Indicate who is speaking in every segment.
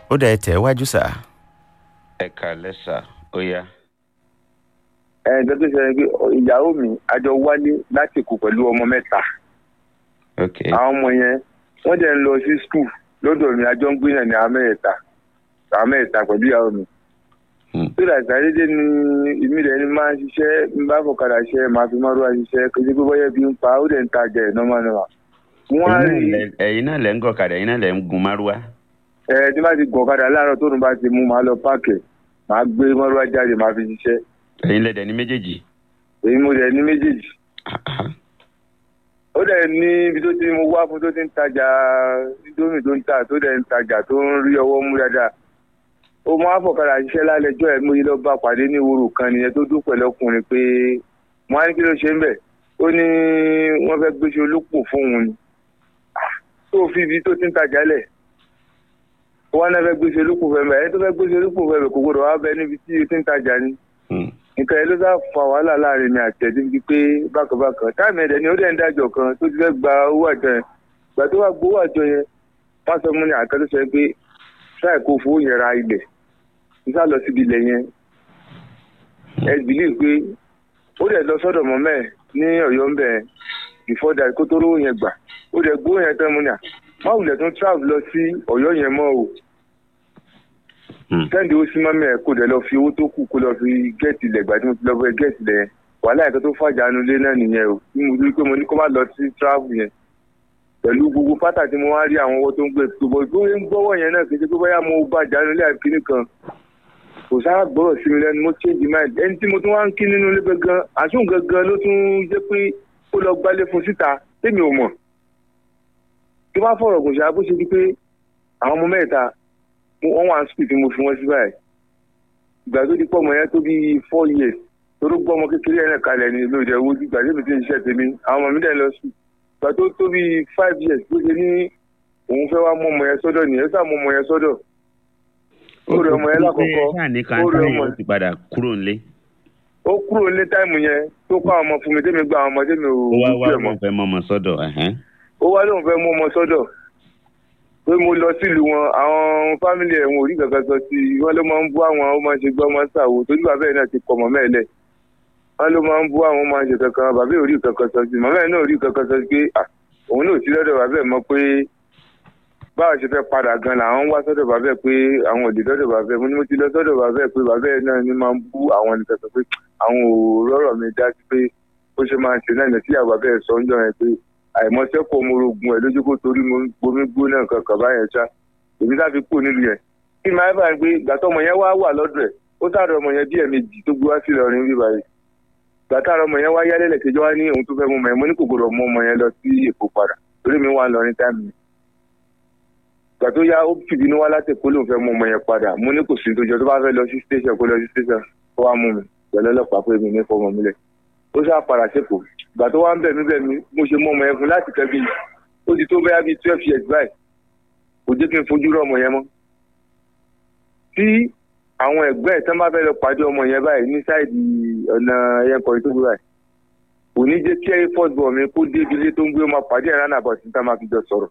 Speaker 1: ó dà ẹ tẹ̀ wájú sà.
Speaker 2: ẹ kàlẹ́ sà ó yá.
Speaker 3: ẹ ǹjẹ́ tó ṣe pé ìyàwó mi àjọ wálé láti kù pẹ̀lú ọmọ mẹ́ta
Speaker 2: ok
Speaker 3: àwọn ọmọ yẹn wọ́n dẹ̀ ń lọ sí skul lọ́dọ̀ mi àjọ ń gbé náà ní àwọn mẹ́ta àwọn mẹ́ta pẹ̀lú ìyàwó mi.
Speaker 2: Hmm.
Speaker 3: tó dà sàdédé ni ìmí rẹ̀ ni máa ń ṣiṣẹ́ ń bá fọ̀kadà ṣiṣẹ́ máa fi mọ́rúwá ṣiṣẹ́ kejì pé bọ́yẹ̀ bí ń pa ó dẹ̀ ń tajà ẹ̀ nọ́mà nọ́mà. wọ́n á rí
Speaker 2: Ẹ̀yin náà lẹ- ẹ̀yin náà lẹ́ ń gọ̀kadà ẹ̀yin náà lẹ́ ń gun márúwá.
Speaker 3: ẹ tí bá ti gọ̀ ọ̀kadà láàárọ̀ tóun bá ti mú màá lọ páàkì màá gbé mọ́rúwá jáde màá fi ṣiṣẹ́
Speaker 2: ẹ̀yin lẹ́dẹ̀ ní méjèèjì.
Speaker 3: èyí mo dẹ̀ ní méjèèjì.
Speaker 2: Ah, ah.
Speaker 3: ó dẹ̀ ní ibi tó ti mo wá fún tó ti ń tajà indomie tó ń tà tó dẹ̀ ń tajà tó ń rí ọwọ́ mú dáadáa ó máa fọ̀kadà ṣiṣẹ́ lálẹ́jọ́ ẹ̀ mo yí lọ bá pàdé ní ìwòrò kan nìyẹn tó dún pẹ̀lú ọkùnrin pé mo á ní kí ló ṣe ń bẹ̀ ó ní wọ́n fẹ́ gbéṣẹ́ olópò fún òun ni Ah, tó fi ibi tó ti ń tajà lẹ̀ ó wá náà fẹ́ gbéṣẹ́ olópò fẹ́ bẹ̀ ẹni tó fẹ́ gbéṣẹ́ olópò fẹ́ bẹ̀ kò gbọdọ̀ wá bẹ níbi tí ó ti ń tajà ni
Speaker 2: Hmm.
Speaker 3: nǹkan yẹn ló sá fa wàhálà láàrin mi àti ẹ̀dín bíi pé bákanbákan táìmù ẹ̀dẹ̀ ni ó dẹ̀ ń dájọ́ kan tó ti fẹ́ gba owó àjọ yẹn gbà tó wá gbowó àjọ yẹn wọ́n sọ fún mi àkàn tó sọ pé ṣáà kó fowó yẹn ra ilẹ̀ n sá lọ síbi ilẹ̀ yẹn ẹ bìlíì pé ó dẹ̀ lọ sọ́dọ̀ mọ́mẹ́ ẹ̀ ní ọ̀yọ́ ń bẹ̀ before that kó tó rówó yẹn gbà ó dẹ̀ gbowó yẹn tán mu ní à má wulẹ̀ tún travel lọ sí ọ̀yọ́ yẹn mọ́ o
Speaker 2: Hmm.
Speaker 3: kẹ́hìndé ó sí mọ́mí ẹ̀ kó dẹ̀ lọ fi owó tó kù kó lọ fi gẹ́ẹ̀tì ilẹ̀ gbà tí mo ti lọ fẹ́ gẹ́ẹ̀tì ilẹ̀ yẹn wàhálà ẹ̀ka tó fàjánu lé náà nìyẹn o tí mo rí pé mo ní kó má lọ sí travel yẹn pẹ̀lú gbogbo pátá tí mo wá rí àwọn owó tó ń gbé gbogbo ìgbóhùn ń gbọ́wọ́ yẹn náà kì í ṣe pé bóyá mo bá jánu lé àkíní kan kò sáà gbọ́rọ̀ sí mi lẹ́nu mo change mind ẹni tí mo tún wá ń kí nínú ilé gangan àsùn gangan ló tún jẹ́ pé ó lọ gbálé fún síta tèmi ò mọ̀ tó bá fọ̀rọ̀ kò ṣáà bó ṣe di pé àwọn ọmọ mẹ́ta mo- wọ́n wà ń sùn tí mo fi wọ́n sí báyìí ìgbà tó di pọ̀ mọ́ yẹn tó bí four years toró gbọ́ ọmọ kékeré yẹn náà kalẹ̀ ní lóde owó ìgbà tí mi ti ń ṣiṣẹ́ tèmi àwọn ọmọ mi dẹ̀ lọ sùn ìgbà tó tó bí five years bó ṣe ní òun fẹ́ wá mú ọmọ yẹn sọ́dọ̀ nìyẹn sá mú ọmọ yẹn sọ́dọ̀ ó rí ọmọ yẹn lákọ̀ọ́kọ́
Speaker 2: ṣáà ní kan
Speaker 3: ó rí
Speaker 2: táyà
Speaker 3: ọmọ
Speaker 2: ó ti padà kúrò nílé.
Speaker 3: ó kúrò ní táìmù yẹn tó kọ́ àwọn ọmọ fún mi tèmi gba àwọn ọmọ tèmi ò
Speaker 2: ó wá wá
Speaker 3: ojú ẹ̀ mọ́
Speaker 2: wọn fẹ́ mọ́mọ́ sọ́dọ̀. ẹ̀hẹ́n.
Speaker 3: ó wá lóun fẹ́ mú ọmọ sọ́dọ̀ pé mo lọ sílùú wọn àwọn fámìlì ẹ̀ wọn ò rí kankan sọ sí i wọ́n ló máa ń bú àwọn ó máa ń ṣe gbọ́ ọmọ ṣàwò tójú bàbá ẹ̀ náà ti kọ̀ mọ́ mẹ́ẹ̀lẹ̀ wọ́n ló máa ń bú àwọn ó máa ń ṣe kankan bàbá ẹ̀ ò rí kankan sọ sí i màmá ẹ̀ náà ò rí kankan sọ sí pé à òun náà ò sí lọ́dọ̀ bàbá ẹ̀ mọ́ pé báwa ṣe fẹ́ padà gan làwọn ń wá sọ́dọ̀ bàbá ẹ̀ pé àwọn ò lè lọ́dọ̀ bàbá ẹ̀ mo ní mo ti lọ sọ́dọ̀ bàbá ẹ̀ pé bàbá ẹ̀ náà ni máa ń bú àwọn ẹni kankan pé àwọn ò rọ́rọ̀ mi dá sí pé ó ṣe máa ń ṣe náà ní tí àwọn bàbá ẹ̀ sọ ń jọ yẹn pé àìmọ̀sẹ́kọ̀ọ́ ọmọorogun ẹ̀ lójú kó torí mo gbomi gbóná nǹkan kan báyẹn ṣá èmi láfi kú nílùú yẹn kí máa bá ń gbé gbàtọ́ ọmọ yẹn wá wà lọ́dọ̀ ẹ̀ ó sáré ọmọ yẹn bí ẹ̀mejì tó gbé wá sí Ìlọrin bí báyìí gbàtà ọmọ yẹn wá yálẹ̀ lẹ́kẹjọ́ wá ní òun tó fẹ́ mú ọmọ yẹn mo ní kò gbọdọ̀ mú ọmọ yẹn lọ sí Èkó padà torí mi wà lọrin táìmù yẹn gbà tó yá ó fìbínú wá láti Èkó lóun fẹ́ mú ọmọ yẹn padà mo ní kò sí tó jọ tó bá fẹ́ lọ sí station kó lọ sí station kó wá mú mi pẹ̀lú ọlọ́pàá pé mi ní fọmọ mi lẹ̀ ó sá padà sẹ́kọ̀ọ́ gbà tó wá ń bẹ̀ mí bẹ̀ mí mo ṣe mú ọmọ yẹn fún láti kẹ́ bí ó ti tó bẹ́yà bíi twelve years báyìí kò jẹ́ kí n fojú rọ ọmọ yẹn mọ́ tí àwọn ẹ̀gbẹ́ ẹ̀ tán bá fẹ́ lọ pàdé ọmọ yẹn báyìí ní sáìdì ọ̀nà ẹ̀yẹnkọ̀rin tó gbé báyìí kò ní jẹ́ kí ẹ̀rí first born mi kó dé ibi ilé tó ń gbé ọmọ pàdé ẹ̀ ránà bọ̀ sí tá máa fi jọ sọ̀rọ̀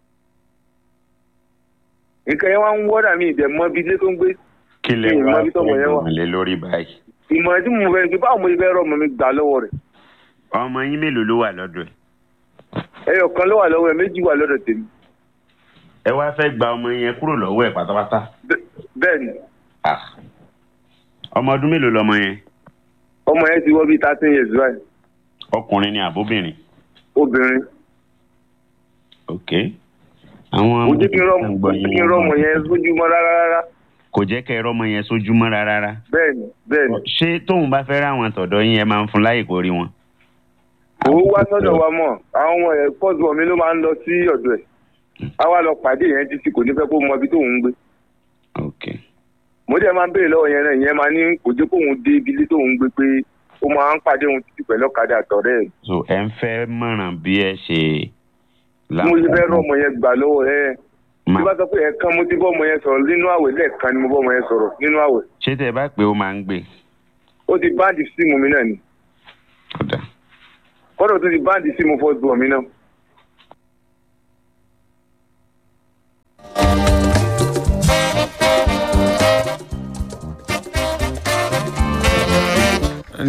Speaker 3: nǹkan yẹn wá ń wọ́dà mí ìdẹ̀ mọ́ ibi ilé tó ń gbé
Speaker 2: kí lè
Speaker 3: Ìmọ̀
Speaker 2: wá
Speaker 3: ibi tọ́mọ yẹn wà.
Speaker 2: fún ìmọ̀lẹ́ lórí báyìí.
Speaker 3: ìmọ̀ràn tí mo fẹ́ ṣe báwo mo fẹ́ rọ ọmọ mi gbà lọ́wọ́ rẹ̀
Speaker 2: ọmọ yín mélòó ló wà lọ́dọ̀ ẹ̀.
Speaker 3: ẹyọ kan ló wà lọ́wọ́ ẹ̀ méjì wà lọ́dọ̀ tèmi
Speaker 2: ẹ wá fẹ́ gba ọmọ yẹn kúrò lọ́wọ́ ẹ̀ pátápátá.
Speaker 3: Bẹ́- bẹ́ẹ̀ ni
Speaker 2: Ah. ọmọ ọdún mélòó lọmọ yẹn
Speaker 3: ọmọ yẹn ti wọ́ bíi thirteen years báyìí
Speaker 2: ọkùnrin ni àbóbìnrin.
Speaker 3: obìnrin
Speaker 2: ok. àwọn
Speaker 3: kò jẹ́ kí n rọ́ kò jẹ́ kí n rọ́ ọmọ yẹn sójúmọ́ rárá rárá
Speaker 2: kò jẹ́ kẹ́ ẹ rọ́mọ yẹn sójúmọ́ rárá rárá.
Speaker 3: bẹ́ẹ̀ ni bẹ́ẹ̀ ni
Speaker 2: ṣé tóun bá fẹ́ ráwọn tọ̀dọ̀ yín ẹ máa ń fún láyè kó rí wọn.
Speaker 3: owó wá sọ́dọ̀ wa mọ̀ àwọn ọmọ ẹ̀ first born mi ló máa ń lọ sí ọ̀dọ̀ ẹ̀ á wá lọ pàdé yẹn títí kò ní fẹ́ kó mọ ibi tóun ń gbé
Speaker 2: ok.
Speaker 3: mo dẹ̀ máa ń béèrè lọ́wọ́ yẹn náà ìyẹn máa ní kò jẹ́ kóun dé ibi ilé tóun ń gbé pé ó máa ń pàdé òun títí pẹ̀lú ọ̀kadà àtọ̀rẹ́ ẹ̀
Speaker 2: so ẹ ń fẹ́ mọ̀ràn bí ẹ ṣe.
Speaker 3: bí mo ṣe fẹ́ rọ ọmọ yẹn gbà lọ́wọ́ ẹ̀ tí
Speaker 2: Ma-
Speaker 3: bá sọ pé ẹ̀ẹ̀kan mo ti bọ́ ọmọ yẹn sọ̀rọ̀ nínú àwẹ̀ lẹ́ẹ̀kan ni mo bọ́ ọmọ yẹn sọ̀rọ̀ nínú àwẹ̀
Speaker 2: ṣé tẹ bá pé ó máa ń gbé.
Speaker 3: ó ti báǹdì síìmù mi náà ni
Speaker 2: kódà.
Speaker 3: kọ́dọ̀ tó ti báǹdì síìmù first born mi náà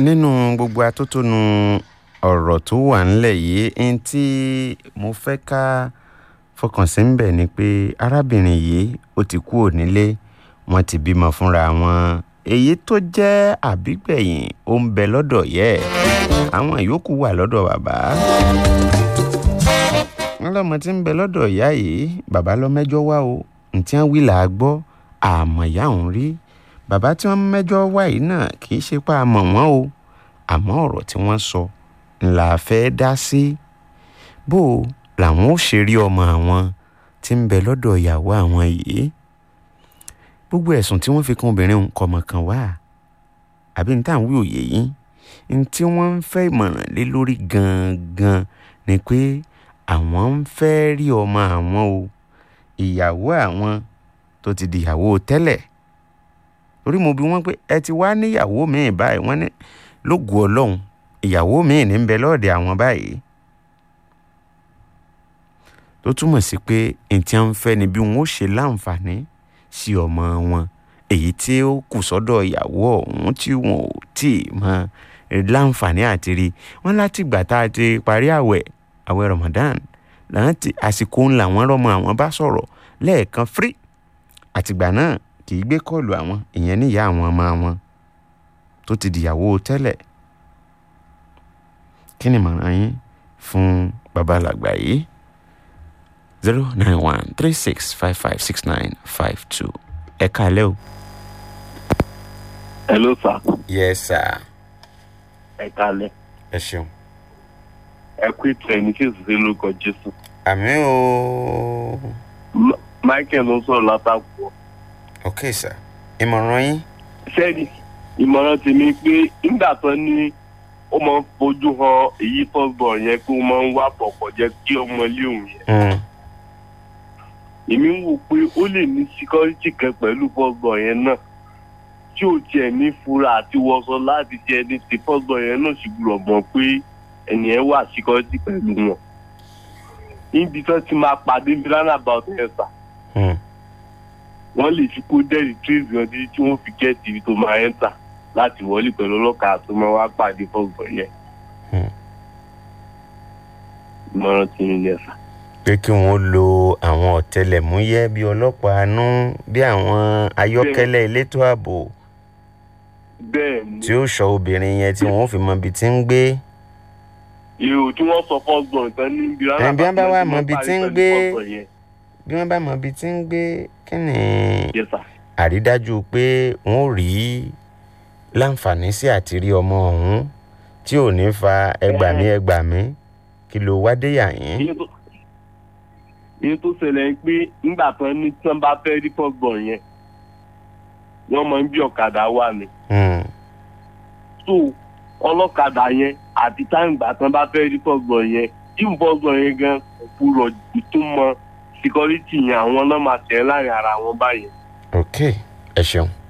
Speaker 1: nínú gbogbo atótónu ọ̀rọ̀ tó wà ńlẹ̀ yìí ẹni tí mo fẹ́ ká fọkàn sí ń bẹ̀ ni pé arábìnrin yìí ó ti kú ònílé wọ́n ti bímọ fúnra wọn èyí tó jẹ́ àbígbẹ̀yìn ó ń bẹ lọ́dọ̀ yẹ àwọn ìyókù wà lọ́dọ̀ bàbá wọn lọmọ tí ń bẹ lọ́dọ̀ ìyá yìí bàbá lọ mẹ́jọ wá o ntí wọn wí là á gbọ́ àmọ́ ìyá òun rí bàbá tí wọ́n mẹ́jọ wá yìí náà kì í ṣe pé a mọ̀ wọ́n o àmọ́ ọ̀rọ̀ tí wọ́n sọ ńlá fẹ́ dá sí bó o làwọn ò ṣe rí ọmọ àwọn tí ń bẹ lọ́dọ̀ ìyàwó àwọn yìí gbogbo ẹ̀sùn tí wọ́n fi kan obìnrin òun kọmọ kan wá àbí ní táwọn wí òye yìí ní tí wọ́n ń fẹ́ ìmọ̀ràn lé lórí gangan ni pé àwọn ń fẹ́ rí ọmọ àwọn o ìyàwó àwọn tó ti di ìyàwó tẹ́lẹ̀ torí mo bi wọ́n pé ẹ ti wá níyàwó míì báyìí wọ́n ní lógo ọlọ́run ìyàwó míì ní ń bẹ lọ́ọ̀dẹ̀ àwọn báyìí tó túmọ̀ sí pé ntí à ń fẹ́ ni bí wọ́n ó ṣe láǹfààní sí ọmọ wọn èyí tí ó kù sọ́dọ̀ ìyàwó ọ̀hún tí wọn ò tí ì mọ láǹfààní àti rí wọn láti gbà tá a ti parí àwẹ̀ àwẹ̀ Ramadan láti àsìkò ńlá wọn rọmọ àwọn bá sọ̀rọ̀ lẹ́ẹ̀kan fírí àtìgbà náà kì í gbé kọ́ọ̀lù àwọn ìyẹn níyà àwọn ọmọ wọn tó ti dìyàwó tẹ́lẹ̀ kí ni màrán yín fún babalàgbà yìí zero nine one three six five five six nine five two ẹ káalẹ́ o.
Speaker 4: hello sir
Speaker 1: yes sir.
Speaker 4: ẹ kálẹ́
Speaker 1: ẹ ṣeun.
Speaker 4: ẹ kú ìtọ́ ẹni tí èsì sí lórúkọ jésù
Speaker 1: àmì o.
Speaker 4: M- michael ló ń sọ̀rọ̀ látàkùn
Speaker 1: ok sir. ìmọ̀ràn yín.
Speaker 4: sẹ́ni ìmọ̀ràn tèmi pé nígbà tó ní ó máa ń fojú hàn èyí fọ́gbọ̀n yẹn pé ó máa ń wá pọ̀pọ̀ jẹ́ kí ọmọ ilé òun yẹn
Speaker 1: Mm.
Speaker 4: èmi ń wò pé ó lè ní síkọ́rìtì kan pẹ̀lú fọ́gbọ̀n yẹn náà tí ò tiẹ̀ ní fura àti wọṣọ láti jẹ ní ti fọ́gbọ̀n yẹn náà sì gbúdọ̀ mọ̀ pé ẹni yẹn wà síkọ́rìtì pẹ̀lú wọn níbi tó ti máa pàdé bí roundabout yẹn sà
Speaker 1: Mm.
Speaker 4: wọ́n lè fi kó dẹ́rì tírèsì wọn títí tí wọ́n fi gẹ́ẹ̀tì ibi tó máa ń tà láti wọlé pẹ̀lú ọlọ́kàá tó máa wá pàdé fọ́gbọ̀n yẹn.
Speaker 1: Hmm.
Speaker 4: ìmọ̀ràn tí ń yẹ sà.
Speaker 1: pé kí wọ́n lo àwọn ọ̀tẹlẹ̀múyẹ́ bíi ọlọ́pàá àánú bí àwọn ayọ́kẹ́lẹ́ elétò ààbò
Speaker 4: bẹ́ẹ̀ ni
Speaker 1: tí ó ṣọ́ obìnrin yẹn tí wọ́n fi mọ ibi tí ń gbé.
Speaker 4: èrò tí wọ́n sọ fọ́gbọ̀n tán ní ibi
Speaker 1: Ẹ̀, bí wọ́n bá wá
Speaker 4: náà
Speaker 1: mọ ibi
Speaker 4: parí
Speaker 1: tí ń
Speaker 4: pẹ̀lú
Speaker 1: gbé.
Speaker 4: fọ́gbọ̀n yẹn.
Speaker 1: bí wọ́n bá mọ ibi tí ń gbé kí ni
Speaker 4: Yes, sir.
Speaker 1: àrídájú pé wọ́n ò rí láǹfààní sí àti rí ọmọ ọ̀hún tí ò ní fa ẹgbàmí ẹgbàmí kí ló wá dé yà yín.
Speaker 4: Iye tó- iye tó ṣẹlẹ̀ ń pé nígbà tán ní tí wọ́n bá fẹ́ rí fọ́gbọ̀n yẹn wọ́n máa ń bí ọ̀kadà wà ní.
Speaker 1: Hmm.
Speaker 4: so ọlọ́kadà yẹn àti táǹgbà tán bá fẹ́ rí fọ́gbọ̀n yẹn tí ń fọ́gbọ̀n yẹn gan òpùrọ̀ ìtumọ̀ síkọ́rìtì yẹn àwọn náà máa tẹ̀ láàrin ara wọn báyẹn.
Speaker 1: ok ẹ ṣeun